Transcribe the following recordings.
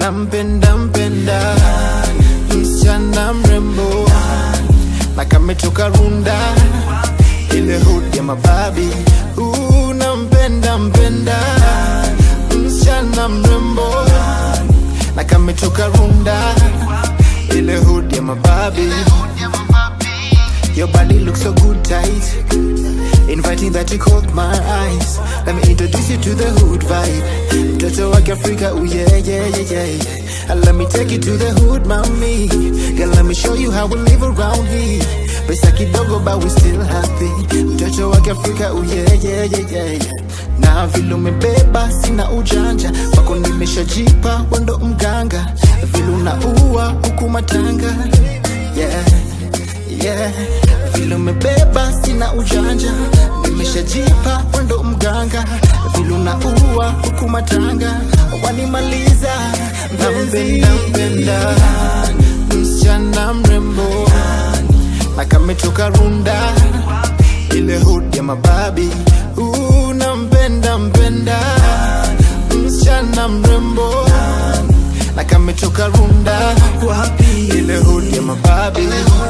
nampenda mpenda msichana mrembo na kametoka runda ile hood ya mababi uh, nampenda mpenda msichana mrembo na kametoka runda ile hood ya mababi Your body looks so good tight Inviting that you caught my eyes Let me introduce you to the hood vibe Mtoto wa Africa, oh yeah, yeah, yeah, yeah And let me take you to the hood, mommy Girl, let me show you how we live around here Pesa kidogo but we still happy Mtoto wa Africa, oh yeah, yeah, yeah, yeah na vile umebeba sina ujanja wako nimeshajipa wendo mganga vile unaua huku matanga yeah, yeah. vile umebeba sina ujanja nimeshajipa wendo mganga vile unaua huku matanga wanimaliza nampenda mpenda msichana mrembo na kametoka runda ile hood ya mababi uh, nampenda mpenda msichana mrembo na kametoka runda wapi ile hood ya mababi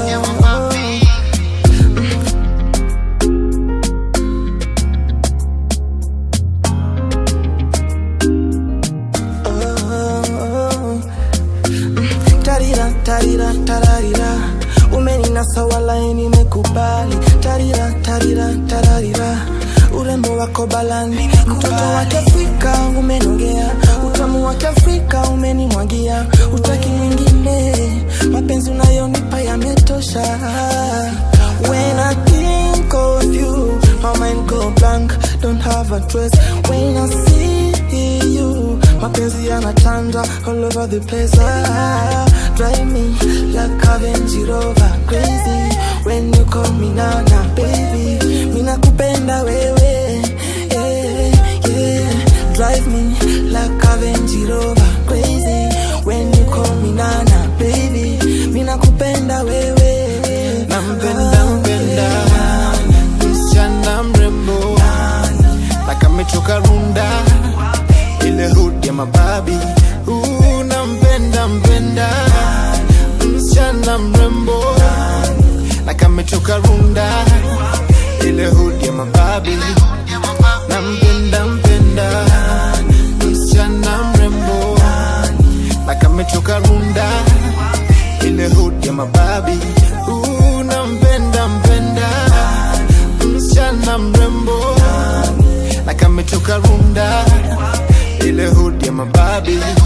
tarira tarira tararira umeninasa walai nimekubali tarira tarira tararira urembo wako balani mtoto wa kiafrika umenongea utamu wa kiafrika umenimwagia utaki mwingine mapenzi unayonipa yametosha when I think of you my mind go blank don't have a trace when I see you mapenzi yanatanda all over the place ah, drive me like a Range Rover crazy when you call me nana baby mina kupenda wewe yeah, yeah. drive me like a Range Rover crazy when you call me nana baby mina kupenda wewe nampenda mpenda msichana mrembo na kametoka runda ile hood ya mababi uh, nampenda mpenda msichana mrembo na kametoka runda ile hood ya mababi nampenda mpenda msichana mrembo na kametoka runda ile hood ya mababi uh, nampenda mpenda msichana mrembo na kametoka runda ile hood ya mababi